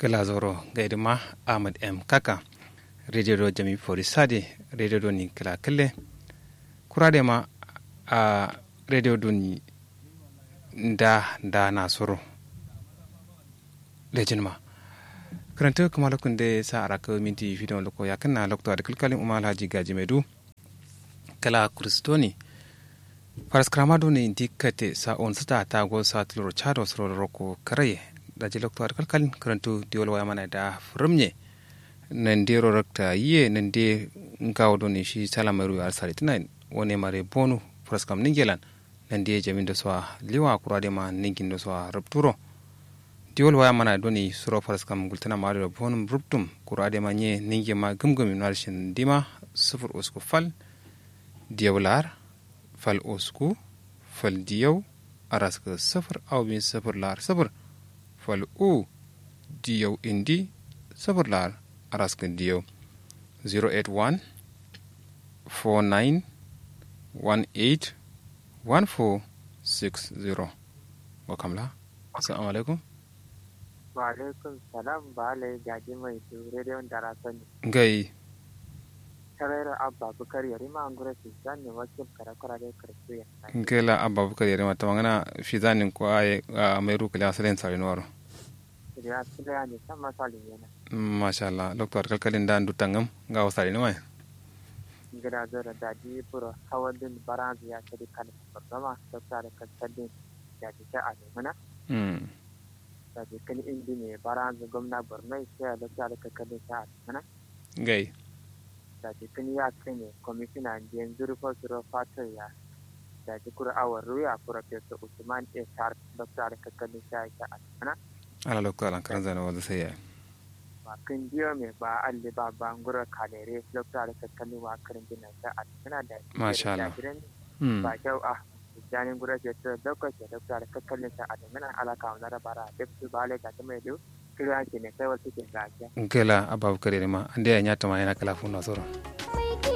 glazoro gaidima ahmad m kaka radio do jami fori sade radio do ni kala kelle kurade ma a radio do ni da da na soro lejin ma karanta kuma lokun da sa araka minti fidon loko ya kanna lokto da kalkalin umar haji gaji mai du kala kristoni faras kramado ne indikate sa on sata ta go sa tuloro chado soro roko karaye da ji lokto da kalkalin karantu diwol waya mana da furumye nan de rakta yiye nan de ngawo do ne shi salamaru ya sari tunan wone mare bonu faras kam ningelan nan de jamin da so liwa kurade ma ningin da so rupturo diwol waya mana doni suro faras kam gultana ma da bonum ruptum kurade ma nye ninge ma gumgumi narshin dima sufur usku fal diyawlar fal usku fal diyaw araska sufur aw bin sufur lar sufur fal u diyaw indi sufur lar araska diyaw 081 49 18 1460 wakamla assalamu alaikum wa alaikum salam ba alai gaji mai su rediyon da rasani gai tarayar abba bukar yari ma an gura su zane wakil karakura da karfi ya ngela abba bukar yari mata mangana fi zanin ko ay mai ru kala salen sare noro ya sila ne san masalin yana masha Allah doktor kalkalin da dutangam ga wasare ne mai gida zara da ji buro hawan din baran ya tadi kan farfama da tsare kalkalin ya ji ta a mana mm da ji kan indi ne baran gwamna borno sai da tsare kalkalin ta a mana gai da ji kan ya kai ne kwamishina yanzu rufa suro fatar ya da ji kura awar ruya professor usman a tar da tsare kalkalin ta a mana ala lokto ala kan zana wanda sai ya ba kan biyo mai ba alli ba ba ngura kalere lokta da kakkalin wa karin gina ta a tana da Masha Allah. mm ba kyau a janin gura ce ta lokaci lokta da kakkalin ta a dangana alaka wa nara bara duk su ba lai ta mai du kira ke ne kai wasu ke gajiya ngela abba bukar yari ma ande ya nyata ma yana kala fu na soro